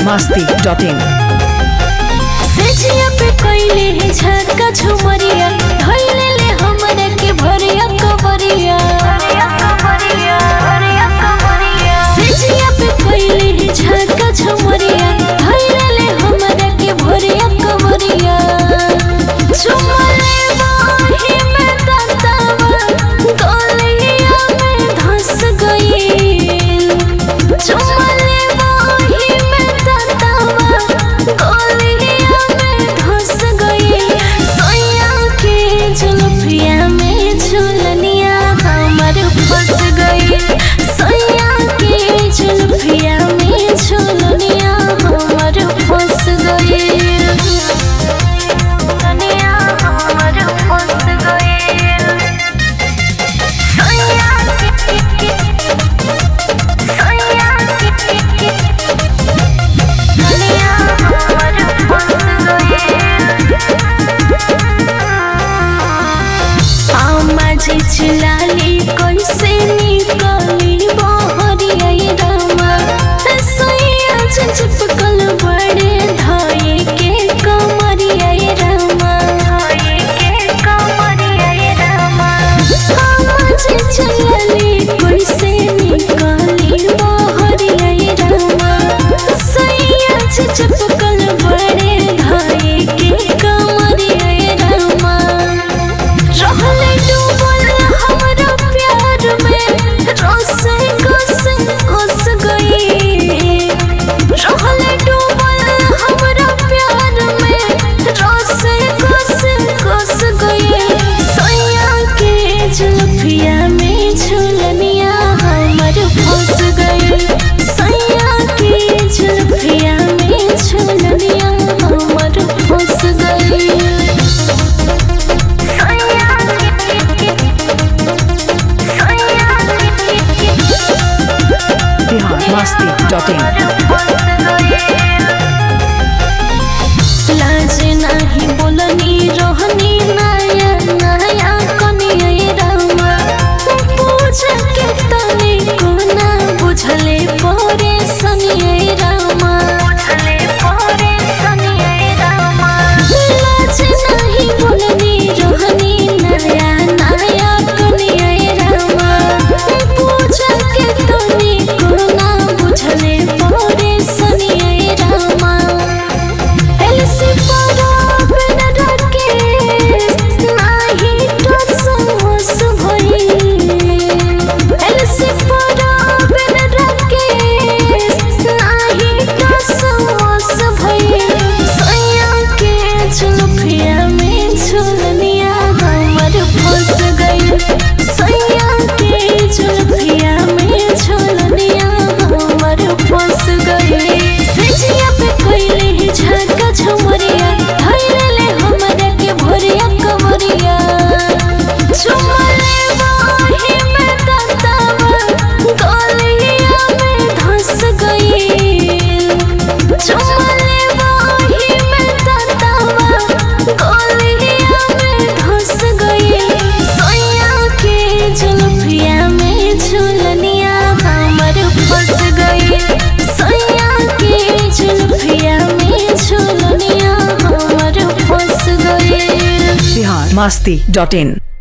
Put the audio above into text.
masti.in सजिया पे कइले है झटका झुमरिया धइले ले हमरा के भरिया कवरिया सजिया पे कइले है झटका झुमरिया धइले ले हमरा के भरिया कवरिया झुमरे बाही में ततावा गलिया में धस गई झुमरे बाही में ततावा गलिया में धस गई सोया के जुल्फिया में झुलनिया हमर फंस गई सोया के जुल्फिया में झुलनिया हमर फंस गई दुनिया हमर फंस गई सोया के सोया के दुनिया हमर फंस गई आमाजी चिलाली कैसे निकली बहरिया रामा सैया चिपकल बड़े धाये के कमरिया रामा धाये के कमरिया रामा आमाजी चिलाली कैसे निकली बहरिया रामा सैया चिपकल बड़े धाये के कमरिया रामा रहले डूबल हमरा प्यार में रोसे कस कस गई रहले डूबल हमरा प्यार में रोसे कस कस गई सैया के जुल्फिया में झुलनिया हमर फंस गई सैया के जुल्फिया में झुलनिया हमर फंस गई Bihar masti.in लाज नाही बोलनी रोहनी नया नया कनिया रामा पूछ के तने कोना बुझले परे सनिया रामा बुझले परे सनिया रामा लाज नाही बोलनी रोहनी नया नया कनिया रामा पूछ के तने कोना बुझले परे सनिया रामा एलसी परा बिन रखे नाही तो समोस भई एलसी परा बिन रखे नाही तो समोस भई सैया के झुलफिया में झुलनिया हमर फंस गई सैया के झुलफिया में झुलनिया हमर फंस गई सजिया पे कइले ही झटका झुमरिया धइले ले हमरा के भरिया कवरिया झुमरे बाही में ततावा गलिया में धस गई झुमरे बाही में ततावा गलिया में धस गई सैया के जुल्फिया में झुलनिया हमर फंस गई सैया के जुल्फिया में झुलनिया हमर फंस गई Bihar masti.in